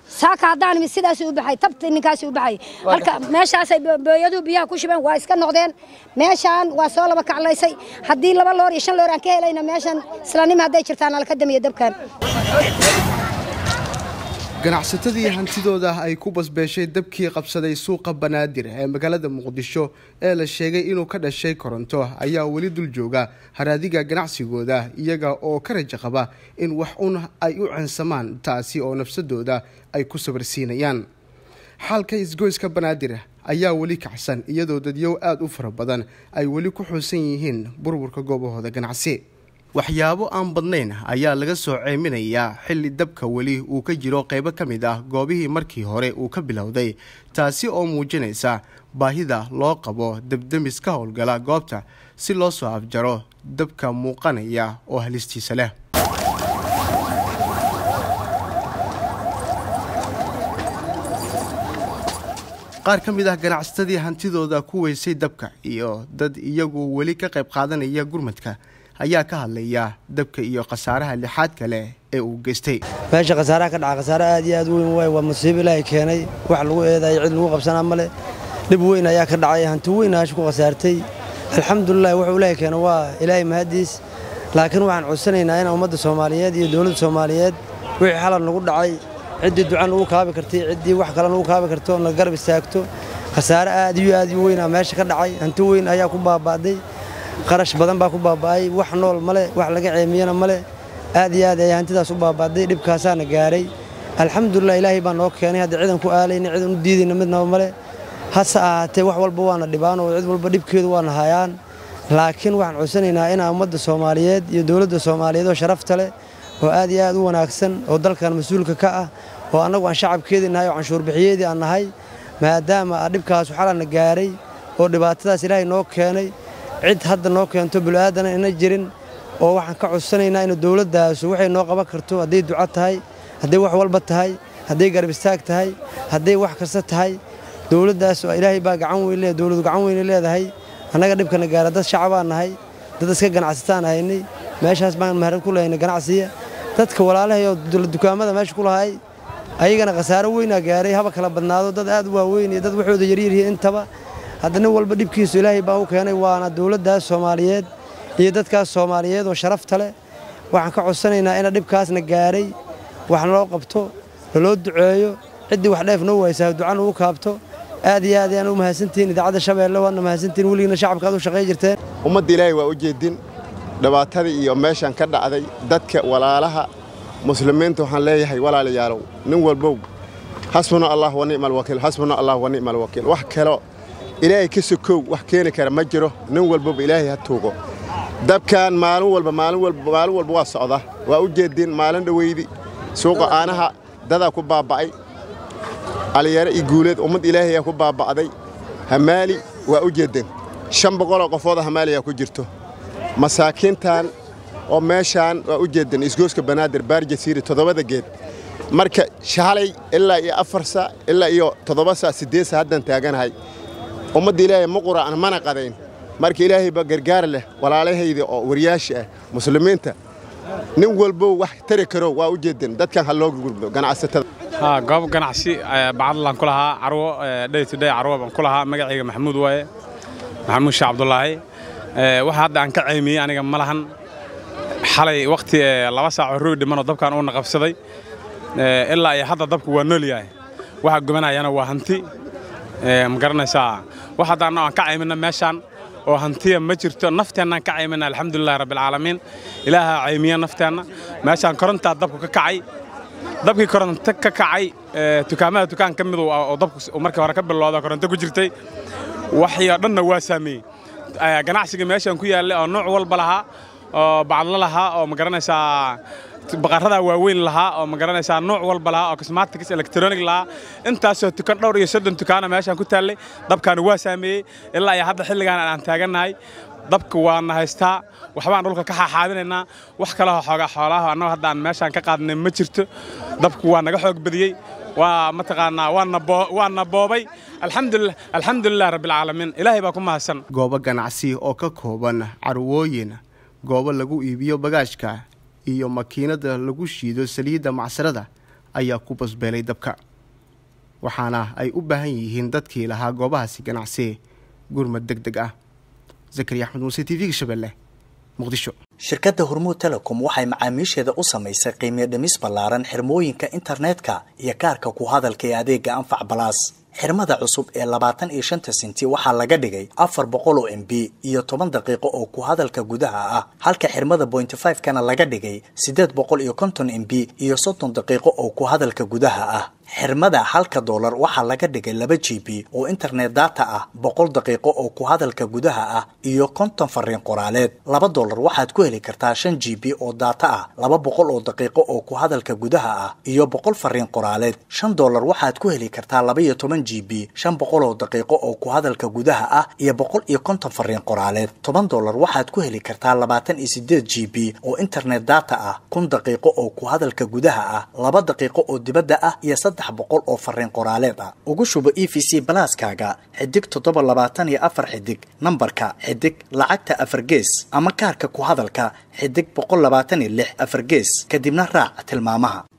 saaka haddaan imid sidaas u baxay tabti ninkaas u baxay halka meeshaasay booyaduhu biyaha ku shubeen waa iska noqdeen meeshaan waa soo laba kaclaysay haddii laba loor iyo shan loor aan ka helayna meeshan islanima hadday jirtaan alka damiya dabkan ganacsatadii hantidooda ay ku basbeeshay dabkii qabsaday suuqa banaadir ee magaalada muqdisho ee la sheegay inuu ka dhashay koronto ayaa weli dul jooga haraadiga ganacsigooda iyaga oo ka raja qaba in wax un ay u ceensamaan taasi oo nafsadooda ay ku sabarsiinayaan xaalka isgoyska banaadir ayaa weli kacsan iyadoo dadyow aada u fara badan ay weli ku xuusan yihiin burburka goobahooda ganacsi waxyaabo aan badnayn ayaa laga soo ceeminayaa xilli dabka weli uu ka jiro qaybo ka mid ah goobihii markii hore uu ka bilowday taasi oo muujinaysa baahida loo qabo debdemis ka howlgala goobta si loo soo afjaro dabka muuqanaya oo halistiisa leh qaar ka mid ah ganacsatadii hantidooda ku weysay dabka iyo dad iyagu weli ka qayb qaadanaya gurmadka ayaa ka hadlaya dabka iyo khasaaraha lixaad kale ee uu geystay meesha khasaaraha ka dhaca khasaare aad iyo aad weyn waay waa musiibo ilaahay keenay wax lagu eedayo cid lagu qabsanaa male dhib weyn ayaa ka dhacay hanti weyn aasha ku khasaartay alxamdulilah wuxuu ilaahay keenay waa ilaahay mahadiis laakiin waxaan codsanaynaa in ummadda soomaaliyeed iyo dowladda soomaaliyeed wixii xalal nagu dhacay ciddii ducan ugu kaabi kartay ciddii wax kale nagu kaabi karto na garab istaagto khasaare aad iyo aad u weynaa meesha ka dhacay hanti weyn ayaa ku baaba'day qarash badan baa ku baaba'ay wax nool male wax laga ceemiyana male aad iyo aad ayaa hantidaas u baaba'day dhibkaasaana gaaray alxamdulilah ilaahay baa noo keenay hadda ciidan ku aalayna ciidan u diidayna midnaba male hase ahaatee wax walba waana dhibaan oo cid walba dhibkeedu waana hayaan laakiin waxaan codsanaynaa inaa ummadda soomaaliyeed iyo dowladda soomaaliyeed oo sharafta leh oo aad iyo aad u wanaagsan oo dalkan mas-uulka ka ah oo annagu aan shacabkeedii nahay oo canshuurbixiyeedii aan nahay maadaama dhibkaas xalana gaaray oo dhibaatadaas ilaahay noo keenay cid hadda noo keento bulu'aadana ina jirin oo waxaan ka codsanaynaa inu dowladdaasu waxay noo qaban karto hadday duco tahay hadday wax walba tahay hadday garab istaag tahay hadday wax kasta tahay dowladdaas ilaahay baa gacan weyn le dowladu gacan weyne leedahay annaga dhibkana gaara dad shacabaan nahay dad iska ganacsataan haynay meeshaas baan maharad ku lahaynay ganacsiya dadka walaalahay oo dukaamada meesha ku lahay ayagana khasaaro weynaa gaaray haba kala badnaado dad aad u waaweyn iyo dad waxooda yaryaryihiin intaba hadda nin walba dhibkiisu ilaahay baa u keenay waana dowladdaas soomaaliyeed iyo dadkaas soomaaliyeed oo sharafta leh waxaan ka codsanaynaa ina dhibkaasna gaaray wax naloo qabto naloo duceeyo ciddii wax dheef noo waysaa ducan ugu kaabto aad iyo aad ayaan u mahadsantihiin idaacadda shabeelle waadna mahadsantihiin weligiina shacabka aad u shaqay jirteen ummadda ilaahay waa u jeedin dhibaatadii iyo meeshan ka dhacday dadka walaalaha muslimiinta waxaan leeyahay walaalayaalow nin walbow xasbuna allah wa nicma alwakiil xasbuna allah wa nicma alwakiil wax kalo ilaahay ka sokow wax keeni kara ma jiro nin walbaba ilaahay ha tuugo dabkan maalin walba maalin walba maalin walba waa socda waa u jeedin maalin dhaweydi suuqa aanaha dadaa ku baaba'ay aliyaare iyo guuleed ummad ilaahay aa ku baaba'day hamaali waa u jeedin shan boqoloo qofooda hamaaliyaa ku jirto masaakiintan oo meeshaan waa u jeedin isgooska banaadir baarjasiiri toddobada geed marka shalay ilaa iyo afar saa ilaa iyo toddoba saa siddeed saa haddaan taaganahay ummadda ilaahay ma qura'an mana qadayn marka ilaahayba gargaar leh walaalahayda oo waryaasha ah muslimiinta nin walbow wax tari karo waa u jeedin dadkan ha looga gurdo ganacsatada goob ganacsi bacadlaan ku lahaa carwo day to day carwo baan ku lahaa magacayga maxamuud waaye maxamuud sheekh cabdulaahi waxa hadda aan ka ceymiyey aniga ma lahan xalay wakhti laba saaco roog dhimanoo dabkan uuna qabsaday ilaa iyo hadda dabku waa nool yahay waxa gubanayana waa hanti ma garanaysaa wax haddaanna aan ka caymina meeshaan oo hantiya ma jirto nafteennaan ka caymina alxamdulilahi rabbilcaalamiin ilaaha caymiya nafteenna meeshaan korontaa dabku ka kacay dabkii koronto ka kacay dukaamada dukaan ka mid oo dabku markii hore ka bilowda koronto ku jirtay waxyo dhanna waa saameeyey ganacsiga meeshaan ku yaallay oo nooc walba lahaa oo bacadlo lahaa oo ma garanaysaa baqaradaa waaweyn lahaa oo ma garanaysaa nooc walba lahaa oo cosmatics electronic lahaa intaasoo tukan dhowr iyo soddon tukaana meeshaan ku taallay dabkaani waa saameeyey ilaa iyo hadda xilligaan aan taagannahay dabka waana haystaa waxbaan dhulka ka xaaxaadinaynaa wax kaleo xoogaa xoolaha annago hadda aan meeshaan ka qaadnay ma jirto dabku waa naga xoog badiyey waa mataqaanaa waana boobay alxamdulilah rabbilcaalamiin ilaahay baa ku mahadsan goobo ganacsi oo ka kooban carwooyin goobo lagu iibiyo bagaashka iyo makiinada lagu shiido saliidda macsarada ayaa ku basbeelay dabka waxaana ay u baahan yihiin dadkii lahaa goobahaasi ganacsi gurmad deg deg ah zakariya axmed muuse t v-ga shabeelle muqdisho shirkadda hormuud telecom waxay macaamiisheeda u samaysay qiimiyo dhimis ballaaran xirmooyinka internetka iyo kaarka ku hadalka ee adeega anfac balaas xirmada cusub ee labaatan iyo shanta senti waxaa laga dhigay afar boqol oo m b iyo toban daqiiqo oo ku hadalka gudaha ah halka xirmada bointy five kana laga dhigay siddeed boqol iyo konton m b iyo soddon daqiiqo oo ku hadalka gudaha ah xirmada halka doolar waxaa laga dhigay laba g b oo internet data ah boqol daqiiqo oo ku hadalka gudaha ah iyo konton fariin qoraaleed laba doolar waxaad ku heli kartaa shan g b oo data ah laba boqol oo daqiiqo oo ku hadalka gudaha ah iyo boqol fariin qoraaleed shan doolar waxaad ku heli kartaa laba iyo toban g b shan boqol oo daqiiqo oo ku hadalka gudaha ah iyo boqol iyo konton fariin qoraaleed toban doolar waxaad ku heli kartaa labaatan iyo sideed g b oo internet data ah kun daqiiqo oo ku hadalka gudaha ah laba daqiiqo oo dibadda ah iyo boqol oo fariin qoraaleed ah ugu shubo e v c balaaskaaga xidig toddoba labaatan iyo afar xidig nambarka xidig lacagta afar gees ama kaarka ku hadalka xidig boqol labaatan iyo lix afar gees kadibna raac tilmaamaha